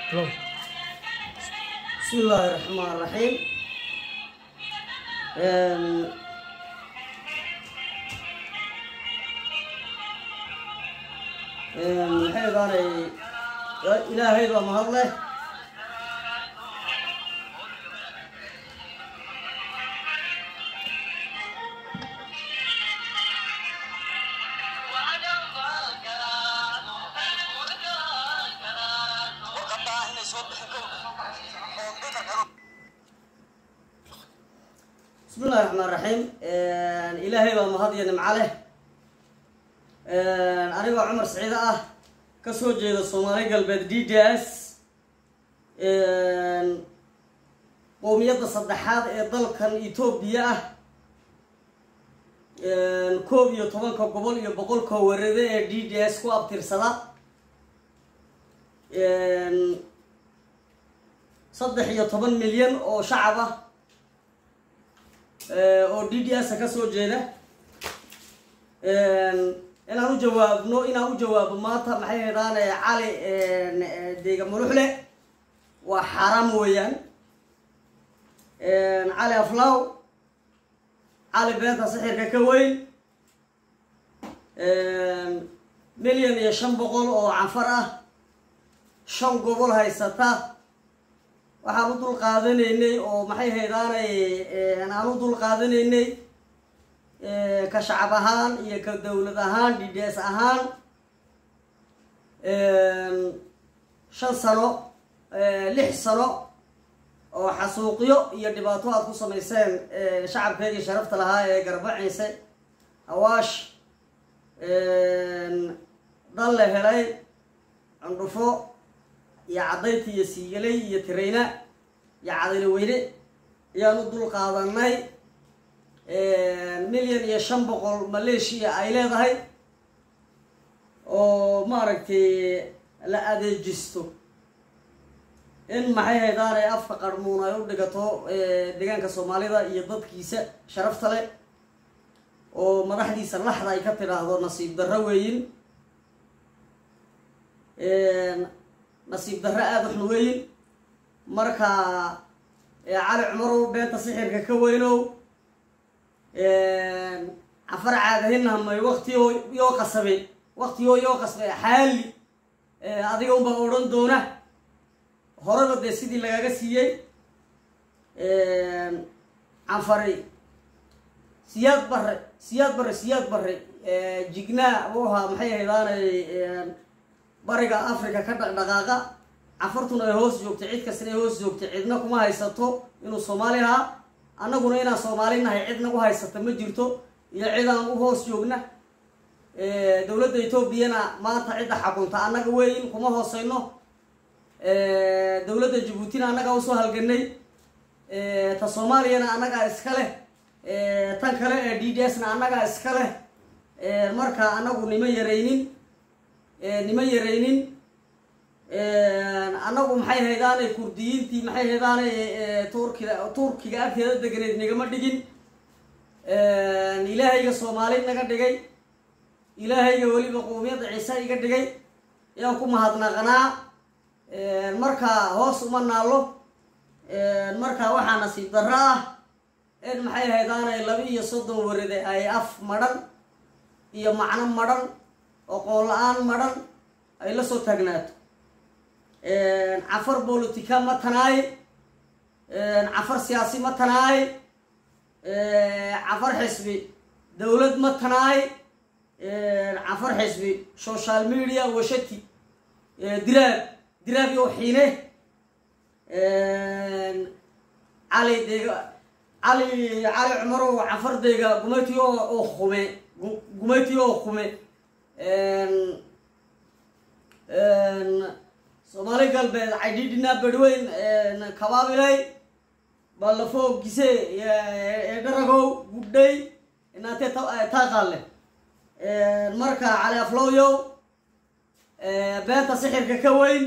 Hello. بسم الله الرحمن الرحيم Een, een, maxay daanay ilaahay baa mahad leh بسم الله الرحمن الرحيم Een, ilaahay baa mahad iyo nimco leh Een, anigoo cumar saciide ah ka soo jeeda soomaali galbeed d d s Een, qowmiyadda saddexaad ee dalkan etoobiya ah Een, koob iyo tobanka gobol iyo boqolka warade ee d d s ku abtirsada Een, saddex iyo toban milyan oo shacab ah oo d d s ka soo jeeda inaan u jawaabno inaan u jawaabo maanta maxay haydaan cali deega muluxle waa xaaraam weeyaan cali aflaw cali beenta sixirka ka weyn milyan iyo shan boqol oo canfar ah shan gobol haysata waxaan u dul qaadanaynay oo maxay haydaanay aan u dul qaadanaynay ka shacab ahaan iyo ka dowlad ahaan d d s ahaan shan sano lix sano oo xasuuqyo iyo dhibaato aad ku samayseen shacabkeedii sharafta lahaa ee garbaciise awaash dal la helay cundhufo iyo caddayti iyo siigalay iyo tirayna iyo cadayna weyne ayaan u dul qaadanay milyan iyo shan boqol maleeshiya ay leedahay oo maaragtay la adeejisto in maxay haydaanay afka qarmuun ay u dhigato deegaanka soomaalida iyo dadkiisa sharafta leh oo madaxdiisa laxda ay ka tidhaahdo nasiib darro weeyin nasiib darro aada waxna weyin marka cali cumarow beenta sixirka ka weynow cafar caadahinahmay waktioo yoo qasabe waktigoo yoo qasbe xaali adiga unbaa odhan doona horeba dee sidii lagaga siiyey canfari siyaad bare siyaad bare siyaad bare jignaa u ahaa maxay haydaanay bariga africa ka dhaqdhaqaaqa cafartuna ay hoos joogtay cid kastana ay hoos joogtay cidna kuma haysato inuu soomaali ahaa annaguna inaan soomaali nahay cid nagu haysata ma jirto iyo cid aan u hoos joogna dowladda etoobiyana maanta cidda xakunta annaga weyn kuma hooseyno dowladda jabuutina annagaa usoo halganay ta soomaaliyana annagaa iska leh tan kale ee d d s na annagaa iska leh marka annagu nima yaraynin nima yaraynin annagu maxay haydaanay kurdiyiintii maxay haydaanay turkiga turkiga agteeda deganeed nagama dhigin ilaahayga soomaali naga dhigay ilaahayga weliba qowmiyadda ciise iga dhigay yaan ku mahadnaqanaa marka hoos uma naallo marka waxaa nasiib darro ah in maxay haydaanay laba iyo soddon warade ay af madhan iyo macno madhan oqoon la-aan madhan ay la soo taagnaato cafar bolotica ma tanaaye cafar siyaasi ma tanaaye cafar xisbi dowlad ma tanaaye cafar xisbi social media washati diraab diraab iyo xiine cali deega cali cali cumarow cafardeyga gumati oo kume gumati oo kume soomaali galbeed caydhidhinaa berweyn kabaabilay ballafo gise eedharagow gudhay inaatee taaqaale marka cali aflowyow beenta sixirka ka weyn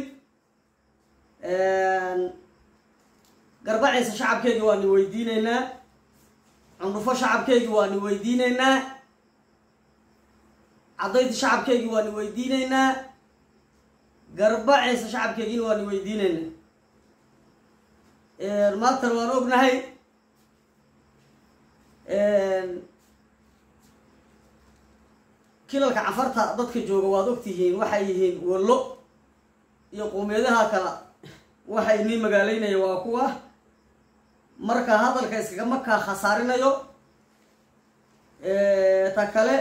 garbaciisa shacabkeygii waani weydiineynaa cundhufo shacabkeygii waani weydiineynaa caddaynta shacabkeygii waani weydiineynaa garbaciisa shacabkeegiina waanu weydiinayna maantana waan ognahay kilalka cafarta dadka jooga waad ogtihiin waxay yihiin wallo iyo qowmiyadaha kale waxay nii magaaleynaya waa kuwa marka hadalka iskagama kaa khasaarinayo ta kale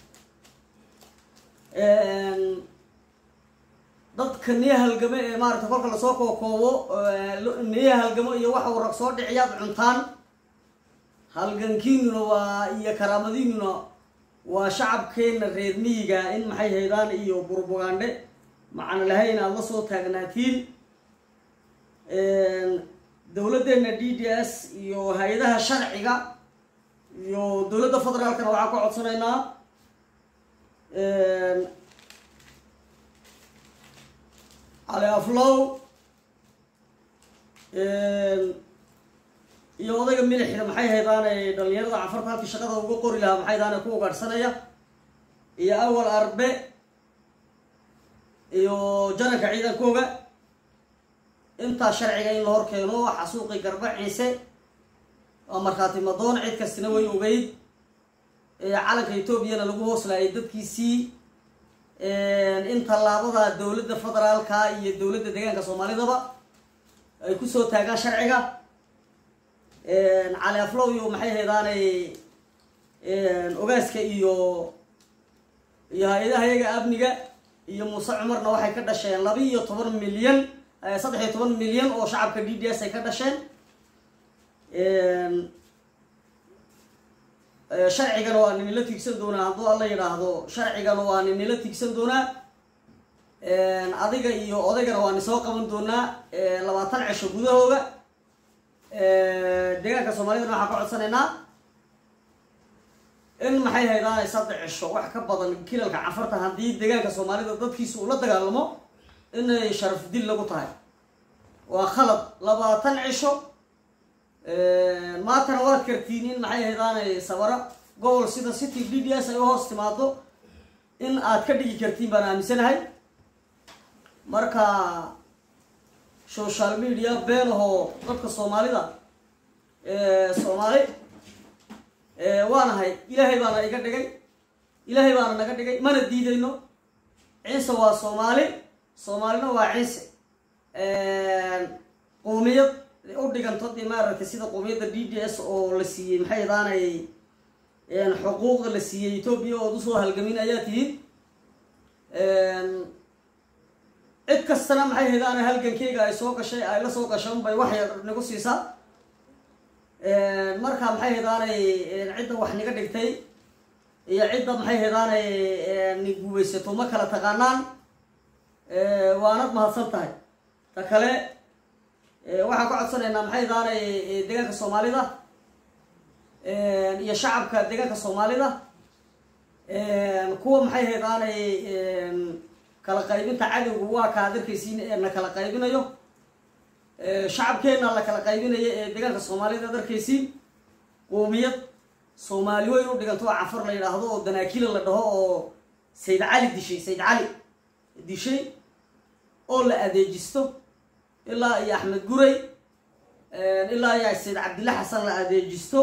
dadka niya halgamo ee maarata kolka lasoo kookoobo niya halgamo iyo waxa uu rag soo dhiciyaad cuntaan halgankiinuna waa iyo karaamadiinuna waa shacabkeena reer miyiga in maxay haydaan iyo burbugandhe macna lahayn aada la soo taagnaatiin dowladdeena d d s iyo hay-adaha sharciga iyo dowladda federaalkana waxaan ka codsanaynaa cali aflow iyo odayga milixda maxay haydaane dhalinyarada cafarta halkii shaqada uga qori lahaa maxay haydaane ku ugaadhsanaya iyo awal arbe iyo jananka ciidankooga intaa sharciga in la hor keeno xasuuqii garba ciise waa markhaati madoon cid kastina way ogeyd calanka etoobiyana lagu hooslaayay dadkiisii in tallaabada dowladda federaalka iyo dowladda deegaanka soomaalidaba ay kusoo taagaan sharciga cali aflow iyo maxay haydaanay ogaaska iyo iyo hay-adaha iyaga amniga iyo muuse cumarna waxay ka dhasheen laba iyo toban milyan saddex iyo toban milyan oo shacabka d d s ay ka dhasheen sharcigana waa ninila tiigsan doonaa hadduu alla yidhaahdo sharcigana waa ninila tiigsan doonaa adiga iyo odaygana waa nisoo qaban doonaa labaatan cisho gudahooda deegaanka soomaalidana waxaan ka codsanaynaa in maxay haydaanay saddex cisho wax ka badan kilalka cafarta haddii deegaanka soomaalida dadkiisa uu la dagaalamo inay sharaf dil lagu tahay waa khalad labaatan cisho maantana waad kartiin in maxay haydaanay sawaro gobol sida city d d s ay u hoos timaado in aad ka dhigi kartiin baan aaminsanahay marka social media beenahoo dadka soomaalida soomaali waanahay ilaahay baana iga dhigay ilaahay baana naga dhigay mana diidayno ciise waa soomaali soomaalina waa ciise qowmiyad u dhiganto dee maaragtay sida qowmiyadda d d s oo la siiyey maxay daanay xuquuqda la siiyey etoobiya ood usoo halgamin ayaa tihiin cid kastana maxay haydaana halgankeyga ay soo gashay ay la soo gashay unbay wax yar nagu siisaa marka maxay haydaanay cidda wax niga dhigtay iyo cidda maxay haydaanay ni guubaysato ma kala taqaanaan waanad mahadsan tahay ta kale waxaan ka codsanaynaa maxay haydaanay deegaanka soomaalida iyo shacabka deegaanka soomaalida kuwa maxay haydaanay kala qaybinta cadowga waa ka ad arkaysiin ee na kala qaybinayo shacabkeenna la kala qaybinayo ee deegaanka soomaalida ad arkaysiin qoomiyad soomaali weyn u dhiganto oo cafar la yidhaahdo oo danaakila la dhaho oo sayd cali dishay sayd cali dishay oo la adeejisto ilaa iyo axmed guray ilaa iyo sayd cabdilla xasan la adeejisto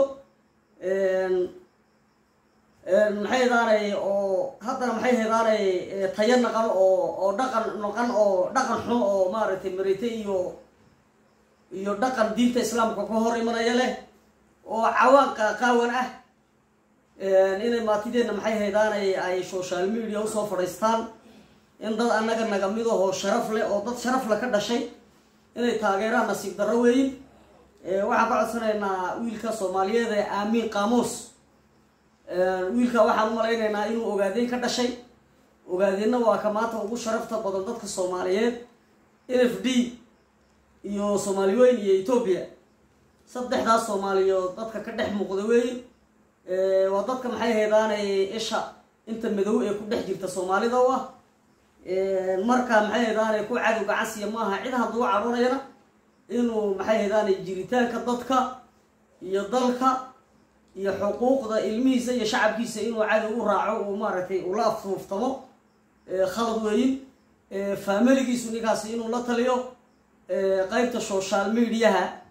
maxay hedaanay oo haddana maxay hedaanay tayo naqan oo oo dhaqan noqan oo dhaqan xun oo maaragtay marite iyo iyo dhaqan diinta islaamka ka hor imanaya leh oo cawaan qaqaawan ah inay maatideenna maxay haydaanay ay social media usoo fadhiistaan in dad annaga naga mid ahoo sharaf leh oo dad sharaf le ka dhashay inay taageeraan nasiib darro weyin waxaan ka codsanaynaa wiilka soomaaliyeed ee aamiin qaamuus wiilka waxaan u malaynaynaa inuu ogaadeen ka dhashay ogaadeenna waa ka maanta ugu sharafta badan dadka soomaaliyeed n f d iyo soomaali weyn iyo etoobiya saddexdaas soomaaliyood dadka ka dhex muuqda weyn waa dadka maxay haydaanay isha inta madow ee ku dhex jirta soomaalida u ah marka maxay haydaanay ku cadow gacansiya maaha cid hadduu cadhoonayana inuu maxay haydaanay jiritaanka dadka iyo dalka iyo xuquuqda ilmihiisa iyo shacabkiisa inuu cadow u raaco uu maaragtay ula afuuftamo khalad weyin faamiligiisu ninkaasi inuu la taliyo qeybta social mediaha